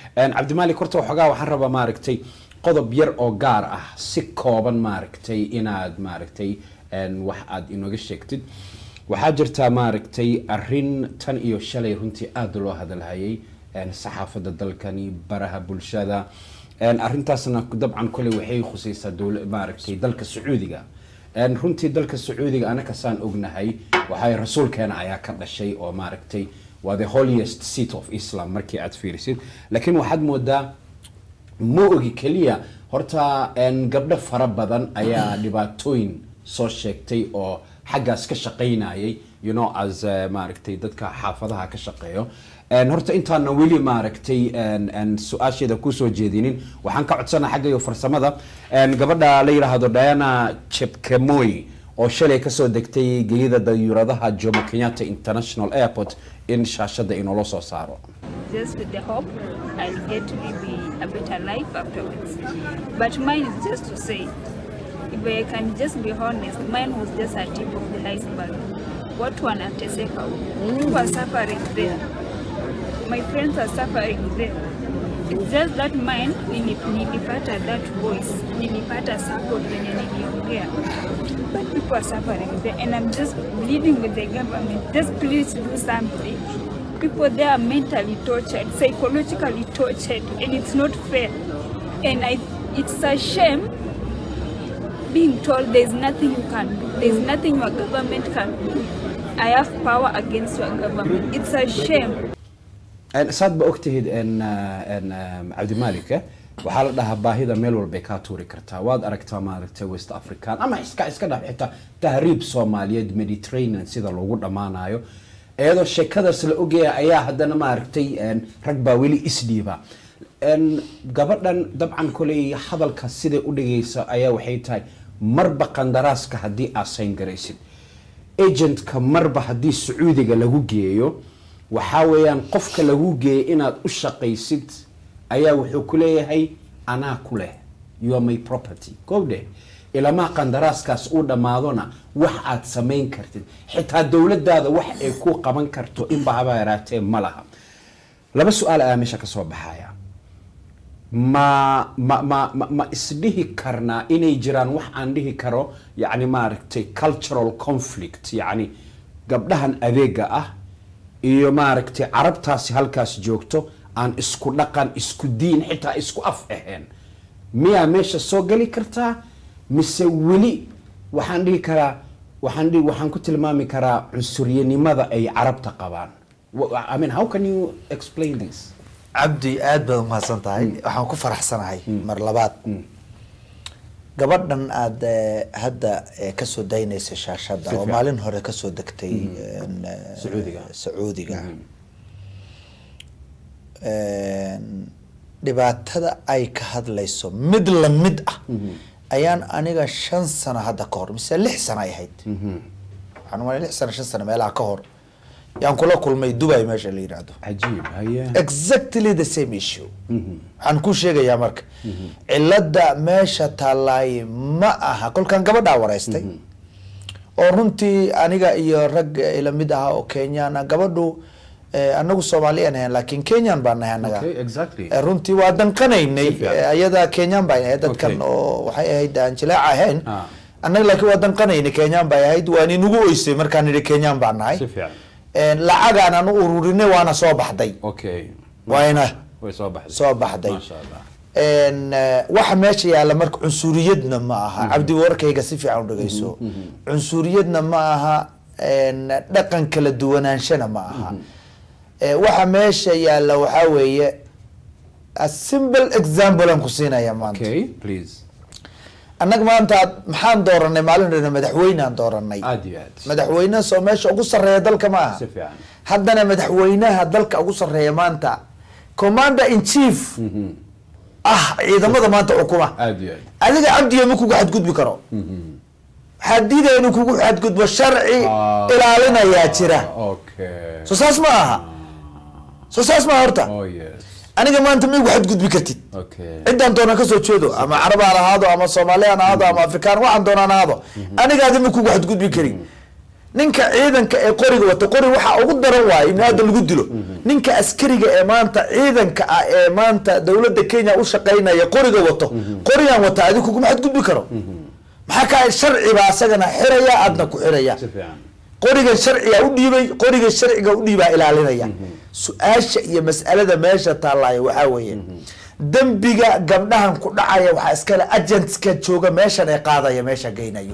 cabdimaalik horta waxoogaa waxaan rabaa maaragtay qodob yar oo gaar ah si kooban maaragtay inaad maaragtay wax aad inooga sheegtid waxaa jirtaa maaragtay arin tan iyo shalay runtii aada loo hadalhayay saxaafadda dalkani baraha bulshada arintaasna dabcan koley waxay khusaysaa dowla maaragtay dalka sacuudiga runtii dalka sacuudiga anaka saan ognahay waxay rasuulkeena ayaa ka dhashay oo maaragtay waa the holiest seat of islam markii aad fiirisid laakiin waxaad moodaa ma ogi keliya horta gabdho fara badan ayaa dhibaatooyin soo sheegtay oo xaggaas ka shaqaynayay you know as maaragtay dadka xaafadaha ka shaqeeyo horta intaana weli maaragtay su-aasheeda kusoo jeedinin waxaan ka codsanaa xaggayo farsamada gabadha la yidhaahdo diana chepkemoy oo shalay kasoo degtay gelida dayuuradaha jomo kenyatta international airport in shaashada inoola soo saaro just with the hope I'll get to live a better life afterwards. But mine is just to say, if I can just be honest, mine was just a tip of the iceberg. Watu wanateseka who are suffering there. My friends are suffering there. It's just that mine, nili- nilipata that voice, nilipata support venye niliongea. But people are suffering there and I'm just pleading with the government, just please do something. People there are mentally tortured, psychologically tortured, and it's not fair. And I, it's a shame being told there's nothing you can do, there's nothing your government can do. I have power against your government. It's a shame. saad ba ogtahid cabdimaalik waxaa la dhahaa baahida meel walbay kaa tuuri kartaa waad aragtaa maaragtay west african ama iska iska dhaf xitaa tahriib soomaaliyeed mediterranean sida loogu dhammaanayo iyadoo sheekadaas la ogaya ayaa haddana maaragtay rag baa weli isdhiiba gabadhan dabcan koley hadalka siday u dhigaysa ayaa waxay tahay marba qandaraaska haddii aad sayn garaysid agentka marba haddii sacuudiga lagu geeyo waxaa weeyaan qofka lagu geeyay inaad u shaqaysid ayaa wuxuu ku leeyahay anaa ku leh you are my property kowdhe ilamaa qandaraaskaas uu dhammaadona wax aad samayn kartid xitaa dowladaada wax ay ku qaban karto inba haba yaraatee ma laha laba su-aal ayaa meesha kasoo baxaya ma ma ma ma ma isdhihi karnaa inay jiraan wax aan dhihi karo yacni maaragtay cultural conflict yacni gabdhahan adeega ah iyo maaragtay carabtaasi halkaas joogto aan isku dhaqan isku diin xitaa isku af ahayn miyaa meesha soo geli kartaa mise weli waxaan dhihi karaa waxaan dhihi waxaan ku tilmaami karaa cunsuryanimada ay carabta qabaan Wha- I mean, how can you explain this? cabdi aad baad umahadsan tahay waxaan ku faraxsanahay mar labaad gabadhan aada eh, hadda eh, kasoo daynaysa shaashada oo fiican. maalin hore kasoo degtay en, eh, Sacuudiga. sacuudiga En, dhibaatada ay ka hadlayso mid la mid ah ayaan aniga shan sano hadda ka hor mise lix sano ay ahayd waxaan umaleyn lix sano shan sano meelaha ka hor yaan kula kulmay dubai meesha la yidhaahdo cajiib haye exactly the same issue waxaan ku sheegayaa marka cilada meesha taalaay ma aha kolkaan gabadhaa wareystay oo runtii aniga iyo rag ila mid aha oo kenyana gabadhu eh, anagu soomaaliyan ahayn laakiin kenyan baan nahay anaga Okay, exactly. Eh, runtii waa danqanaynay Si fiican. Eh, ayada kenyan baan ahayd dadkan Okay. oo waxay ahayd aan jilaac ahayn Ah. annaga laakiin waa danqanaynay kenyan bay ahayd waan inugu oysay markaan nidhi kenyan baan nahay Si fiican. En, lacagaan aan u ururinay waana soo baxday okay wayna way soo baxday soo baxday maasha allah En, eh, waxa meesha yaalla marka cunsuriyadna ma aha cabdi warkayga si fiican u dhageyso cunsuriyadna ma aha en, dhaqan kala duwanaanshana ma aha Eh, waxa meesha yaalla waxaa weeye a simple example aan ku siinaya maanta okay please annaga maanta maxaan dooranay maalin dhana madaxweyne aan dooranay aad iyo aad madaxweyne soo meesha ugu sarreeya dalka ma aha Si fiican. haddana madaxweynaha dalka ugu sarreeya maanta commander in chief ah ciidamada maanta xukuma aad iyo aad adiga cabdiga ma kugu xadgudbi karo waxaa diidaya inuu kugu xadgudbo sharci Ah. ilaalinayaa jira okay soo saas ma aha soo saas ma aha horta oh yes aniga maanta ma igu xadgudbi kartid okay ciddaan doonaan kasoo jeedo ama carab aan ahaado ama soomaali aan ahaado ama afrikaan waxaan doonaan ahaado anigaadi ma kugu xadgudbi karin ninka ciidanka ee qoriga wata qori waxaa ugu daran waayo in aada lagu dilo ninka askariga ee maanta ciidanka ah ee maanta dowladda kenya u shaqaynaya qoriga wato qorigan wata adigu kuguma xadgudbi karo maxaa kaa sharcibaa asagana xiraya aadna ku xiraya si fiican qorigan sharciga u dhiibay qorigan sharciga u dhiibaa ilaalinaya su-aasha iyo mas'alada meesha taallaayo waxaa weeye dembiga gabdhahan ku dhacaya waxaa iskale agentska jooga meeshan ee qaadaya meesha geynayo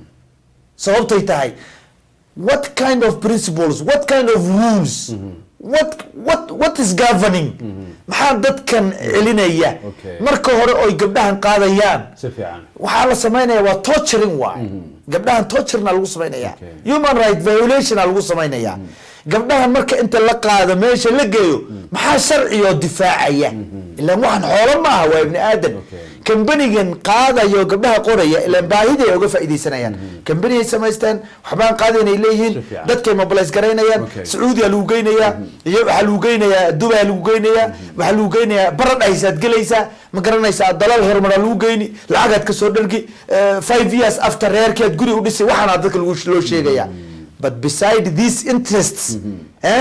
sababtay tahay what kind of principles what kind of rules what what what is governing maxaa dadkan celinaya Okay. marka hore oy gabdhahan qaadayaan si fiican waxaa la samaynaya waa torturing waay gabdhahan torturna lagu samaynaya Okay. human right violationa lagu samaynaya gabdhahan marka inta la qaado meesha la geeyo maxaa sharciyoo difaacaya ilaan waxaan xoolo maaha waa ibni aadan Okay. kambanigan qaadayo gabdhaha qoraya ilaan baahiday uga faaidaysanayaan kambaniyay samaysteen waxbaan qaadaynay leeyihiin Si fiican. dadkay mobilize garaynayaan Okay. sacuudiya lagu geynayaa iyo waxaa lagu geynayaa dubaa lagu geynayaa waxaa lagu geynayaa baradhaysaad gelaysaa ma garanaysaa dalal horumaraa lagu geyni lacagaad ka soo dhargi eh, five years after reerkeed guri u dhisay waxaana dadka lagu loo sheegaya but beside these interests eh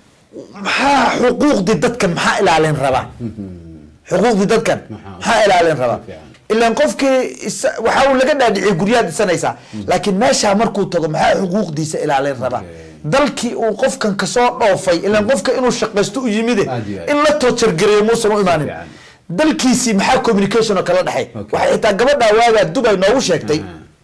maxaa xuquuqdii dadkan maxaa ilaalin raba xuquuqdii dadkan maxaa ilaalin raba Fiican. ilaan qofkii isa- waxa uu laga dhaadhiciyay guryaha dhisanaysaa laakiin meeshaa markuu tago maxaa xuquuqdiisa ilaalin raba Okay. dalkii uu qofkan kasoo dhoofay ilaan qofka inuu shaqaysto u yimide Aad iyo aad. in la toojargareeyo muusan u imaanin Fiican. dalkiisii maxaa communication oo kala dhexay Okay. waxay xitaa gabadha waagaa dubay noogu sheegtay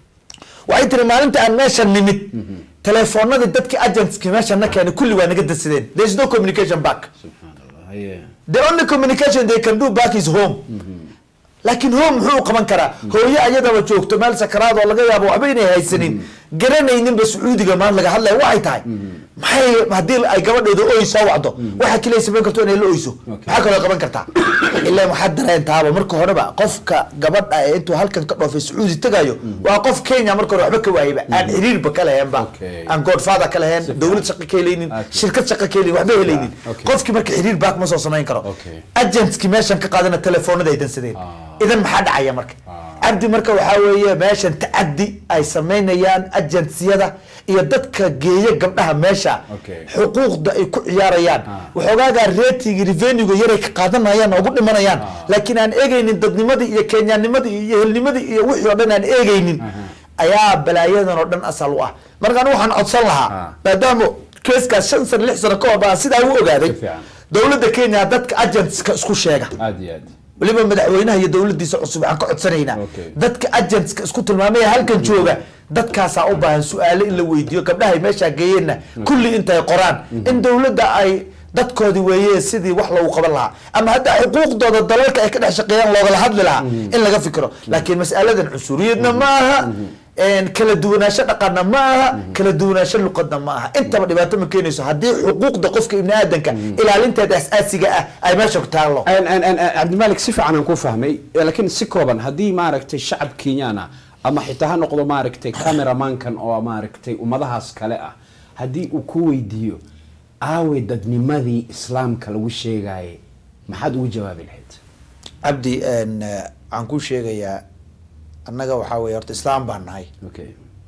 waxay tiri maalinta aan meeshan nimid telefoonadii dadkii agentski meeshan na keenay kulli waa naga dansadeen there is no communication back subxaan allah haye the only communication they can do back is home laakiin home muxuu u qaban karaa hooyo ayadaba joogto meel sakaraad oo laga yaabo waxba inay haysanin garanayninba sacuudiga maan laga hadlaya waxay tahay maxay haddii ay gabadheedu oy soo wacdo waxa kaliya samayn karto inay la oyso maxaa kaloo qaban kartaa ilaa waxaad dareentaaba marka horeba qofka gabadha ee intuu halkan ka dhoofay sacuudi tagayo waa qof kenya marka hore waxba ka waayaba aan xiriirba ka lahaynba Okay. aan godfather ka lahayn dowlad shaqo ka helaynin Okay. shirkad shaqo ka helaynin waxba helaynin Okay. qofkii marka xiriir baak ma soo samayn karo Okay. agentski meeshan ka qaadana telefoonada ay dansadeen Ah. idan maxaa dhacaya marka Ah. cabdi marka waxaa weeye meeshan tacadi ay samaynayaan agentsiyada iyo dadka geeya gabdhaha meesha Okay. xuquuqda ay ku ciyaarayaan Ah. waxoogaagaa rating revenuega yaray ka qaadanayaan oo ugu dhimanayaan Ah. laakiin aan eegaynin dadnimadii iyo kenyaanimadii iyo ehelnimadii iyo wixii oo dhan aan eegaynin ayaa balaayadan oo dhan asal u ah marka anigu waxaan codsan lahaa Ah. maadaama keeskaas shan sano lix sano ka hor baan sidaa u ogaaday Si fiican. dowladda kenya dadka agentska isku sheega aad iyo aad weliba madaxweynaha iyo dowladiisa cusub waxaan ka codsanaynaa Okay. dadka agentska isku tilmaamaya halkan jooga dadkaasaa u baahan su-aalo in la weydiiyo gabdhahay meeshaa geeyeenna kulli intay qoraan in dowladda ay dadkoodi weeye sidii wax lagu qaban lahaa ama hadda xuquuqdooda dalalka ay ka dhex shaqeeyaan loogala hadli lahaa in laga fikiro laakiin mas'aladan cunsuriyadna ma aha een, kala duwanaansho dhaqanna ma aha kala duwanaansho luqadna ma aha intaba dhibaato ma keenayso haddii xuquuqda qofka ibni aadanka ilaalinteeda asaasiga ah ay meesha ku taallo Aan- aan- aan- aan- cabdimalik si fiican aan ku fahmay eh, laakiin si kooban haddii maaragtay shacab kenyaan ah ama xitaa ha noqdo maaragtay cameramankan oo maaragtay ummadahaas kale ah haddii uu ku weydiiyo aaway dadnimadii islaamka lagu sheegaaye maxaad ugu jawaabi lahayd cabdi een, eh, waxaan kuu sheegayaa annaga waxaa weye horta islaam baan nahay okay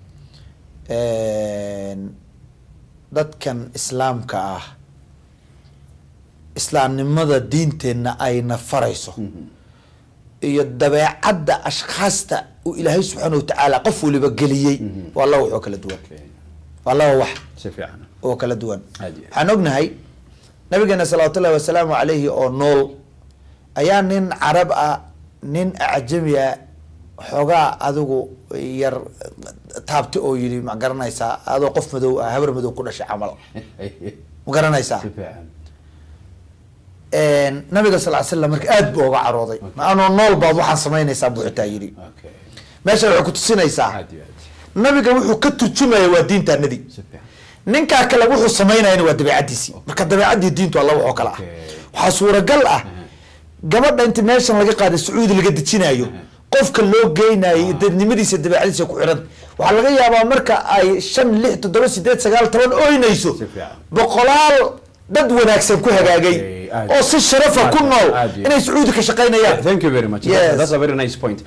Een, dadkan islaamka ah islaamnimada diinteenna ayna farayso iyo dabeecadda ashkhaasta uu ilaahay subxaana watacaala qof waliba geliyey waa laba wax oo kala duwan okay waa laba wax si fiican oo kala duwan Aad iyo aad. waxaan ognahay nabigeena salawaatu ullahi wasalaamu calayhi oo nool ayaa nin carab ah nin acjami ah xoogaa adigu yar taabti oo yidhi ma garanaysaa adoo qof madow ah habar madow ku dhashay camal ma garanaysaa si fiican nabiga sal slam marka aad buu oga carooday ma anoo nool baad waxaan samaynaysaa buu xitaa yidhi okay meesha waxay ku tusinaysaa aad iyo aad nabiga wuxuu ka turjumaya waa diintaanadii si fiican ninkaa kale wuxuu samaynayana waa dabeecadiisii marka dabeecadii diintu alla waxoo kale ah Okay. waxaa suuragal ah gabadha inta meeshan laga qaaday sacuudi laga dejinayo qofka loo geynayo dadnimadiisa dabeecadiisa ku xiran waxaa laga yaabaa marka ay shan lix toddoba sideed sagaal toban oynayso Si fiican. boqolaal dad wanaagsan ku hagaagay Okay, aad. oo si sharafa ku Aad, nool aad, yeah. inay sacuudi ka shaqaynayaan thank you very much Yes. that's, that's a very nice point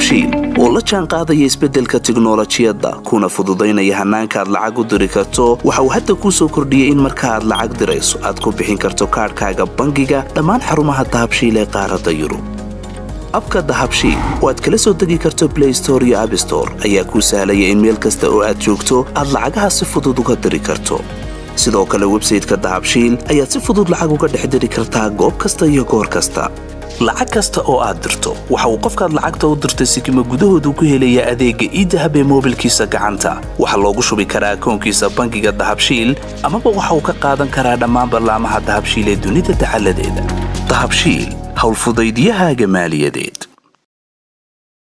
dahabshiil oo la jaan qaadaya isbeddelka tiknolojiyadda kuna fududaynaya hannaanka aad lacag u diri karto waxa uu hadda kuu soo kordhiyey in marka aad lacag dirayso aad ku bixin karto kaadhkaaga bangiga dhammaan xarumaha dahabshiil ee qaaradda yurub abka dahabshiil oo aad kala soo degi karto blay store iyo abstore ayaa kuu sahlaya in meel kasta oo aad joogto aad lacagaha si fudud uga diri karto sidoo kale websayteka dahabshiil ayaad si fudud lacag uga dhex diri kartaa goob kasta iyo goor kasta lacag kasta oo aad dirto waxa uu qofkaad lacagta u dirtay sikima gudahoodu ku helayaa adeegga iidahab ee moobilkiisa gacanta waxaa loogu shubi karaa akoonkiisa bangiga dahabshiil amaba waxa uu ka qaadan karaa dhammaan ballaamaha dahabshiil ee dunida dacaladeeda dahabshiil howlfudaydyahaaga maaliyadeed